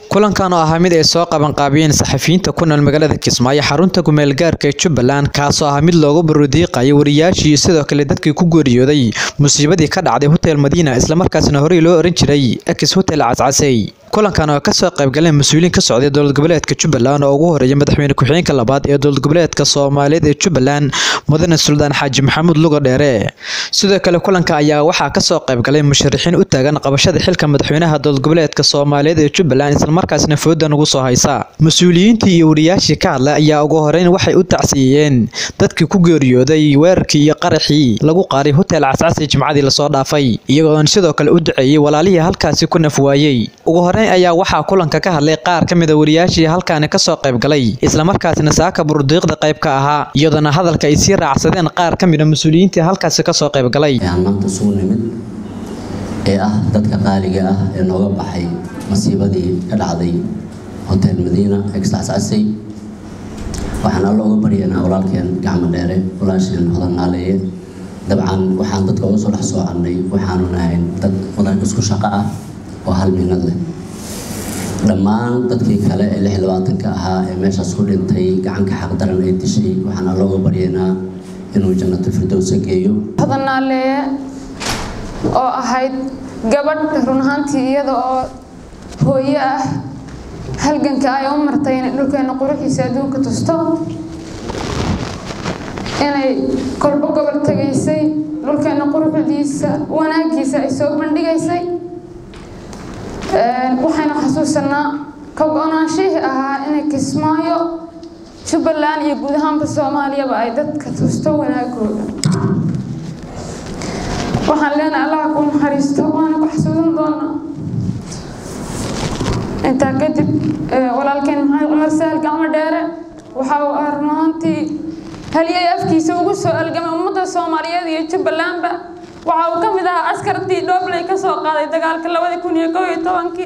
kulankan oo ahaa mid ay soo qabanqaabiyeen saxafiyiinta ku nool magaalada kismaayo xarunta kumeel gaarka ee jubbaland kaasoo ahaa mid loogu barudiiqayo wariyaashii sidoo kale dadkii ku geeriyooday musiibadii ka dhacday hotel madiina islamarkaasna horey loo oran jiray ex hotel cascasey kulankan oo kasoo qaybgaleen mas-uuliyiin ka socday dowlad goboleedka jubbaland oo ugu horeeya madaxweyne ku-xigeenka labaad ee dowlad goboleedka soomaaliyeed ee jubbaland mudane suldaan xaaji maxamuud luga dheere sidoo kale kulanka ayaa waxaa kasoo qaybgalay musharaxiin u taagan qabashada xilka madaxweynaha dowlad goboleedka soomaaliyeed ee jubbaland islamarkaasna foodan ugu soo haysa mas-uuliyiintii iyo wariyaashii ka hadlay ayaa ugu horeyn waxay u tacsiiyeen dadkii ku geeriyooday weerarkii iyo qaraxii lagu qaaray hotel cascasi jimcadii lasoo dhaafay iyagoon sidoo kale u duceeyey walaalihii halkaasi ku naf waayey ugu horeyn ayaa waxaa kulanka ka hadlay qaar ka mid a wariyaashii halkaani kasoo qaybgalay islamarkaasna saaka burdiiqda qayb ka ahaa iyadoona hadalka ay sii raacsadeen qaar ka mid a mas-uuliyiintii halkaasi kasoo qaybgalay maanta isugu nimid ee ah dadka qaaliga ah ee nooga baxay masiibadii ka dhacday hotel madiina exasasay waxaan alla uga baryaynaa walaalkeen gacmo dheere walaasheen hodan naaleeye dabcan waxaan dadka uga soo dhex soocannay waxaanu nahay dad wadan isku shaqo ah oo hal minad leh dhammaan dadkii kale ee lix labaatanka ahaa ee meeshaas ku dhintay gacanka xaqdaran ay dishay waxaan alla uga baryaynaa inuu jannato firdowsa geeyo hodan naaleeye oo ahayd gabadh run ahaantii iyada oo hooyo ah halganka ay u martay inay dhulkeena quruxiisa adduunka tusto inay kolbo gobol tegaysay dhulkeena quruxdiisa wanaagiisa ay soo bandhigaysay waxaynu xasuusanaa ka go-naanshihii ahaa inay kismaayo jubbaland iyo guud ahaanba soomaaliyaba ay dadka tusto wanaagooda waxaan leenahay allaha ku naxariisto waana ku xasuusan doonaa intaa kadib walaalkeen maxamed cumar sahal gacmo dheere waxa uu ah runaantii haliyay afkiisa ugu soo algamay ummadda soomaaliyeed iyo jubbalandba waxa uu ka mid ahaa askartii dhoobley ka soo qaaday dagaalka labadi kun iyo kow iyo tobankii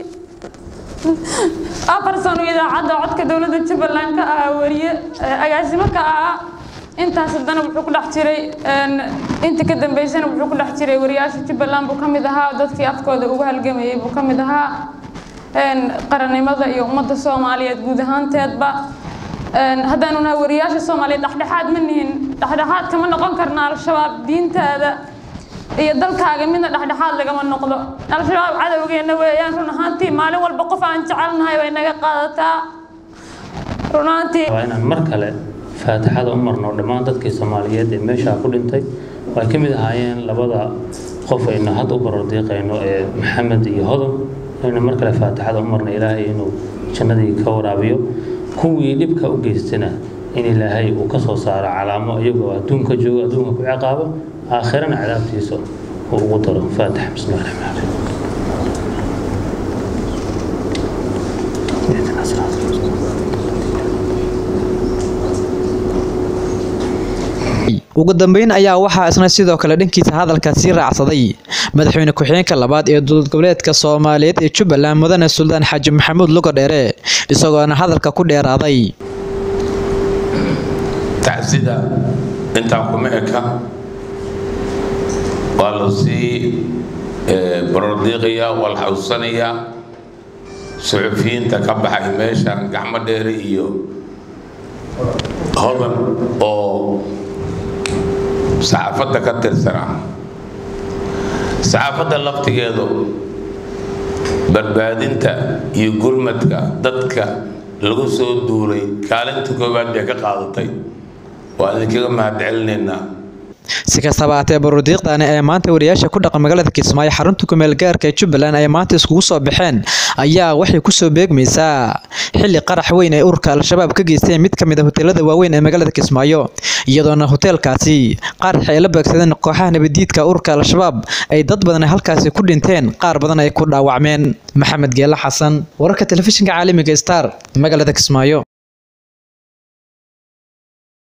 afar sano idaacadda codka dowladda jubbaland ka ahaa wariye agaasimo ka ahaa intaas haddana wuxuu ku dhex jiray intii ka dambeysana wuxuu ku dhex jiray wariyaasha jubbaland buu ka mid ahaa dadkii afkooda ugu halgamayay buu ka mid ahaa qarannimada iyo ummadda soomaaliyeed guud ahaanteedba haddaanu nahay wariyaasha soomaaliyeed dhexdhexaad ma nihin dhexdhexaad kama noqon karna al-shabaab diintaada iyo dalkaaga midna dhexdhexaad lagama noqdo al-shabaab cadowgeena weeyaan run ahaantii maalin walba qof aan jecelnahay bay naga qaadataa run ahaantii waa inaan mar kale faatixada u marno dhammaan dadkii soomaaliyeed ee meeshaa ku dhintay oo ay ka mid ahaayeen labada qof aynu hadda u barordiiqayno ee maxamed iyo hodon aynu mar kale faatixada u marno ilaahay inuu jannadii ka waraabiyo kuwii dhibka u geystana in ilaahay uu ka soo saaro calaamo iyagoo adduunka joogo adduunka ku ciqaabo aakhirana cadaabtiisa uu ugu daro faatix bismi llahi raxmaan raxiim ugu dambeyn ayaa waxaa isna sidoo kale dhankiisa hadalka sii raacsaday madaxweyne ku-xigeenka labaad ee dowlad goboleedka soomaaliyeed ee jubbaland mudane suldaan xaaji maxamuud luga dheere isagoona hadalka ku dheeraaday tacsida intaan kuma eka waa la sii barordiiqayaa waa la xasuusanayaa suxufiyiinta ka baxay meeshan gacmo dheere iyo hodan oo saxaafadda ka tirsanaa saxaafadda laftigeedu badbaadinta iyo gurmadka dadka lagu soo duulay kaalinta koowaad bay ka qaadatay waa idinkaga mahadcelinaynaa si kastaba haatee barudiiqdani ee maanta wariyaasha ku dhaqan magaalada kismaayo xarunta kumeel gaarka ee jubbaland ay maanta iskugu soo baxeen ayaa waxay kusoo beegmaysaa xilli qarax weyn ay ururka al-shabaab ka geysteen mid ka mid a hoteelada waaweyn ee magaalada kismaayo iyadoona hoteelkaasi qarax ay la beegsadeen kooxaha nabadiidka ururka al-shabaab ay dad badan halkaasi ku dhinteen qaar badan ay ku dhaawacmeen maxamed geele xasan wararka telefishinka caalamiga star magaalada kismaayo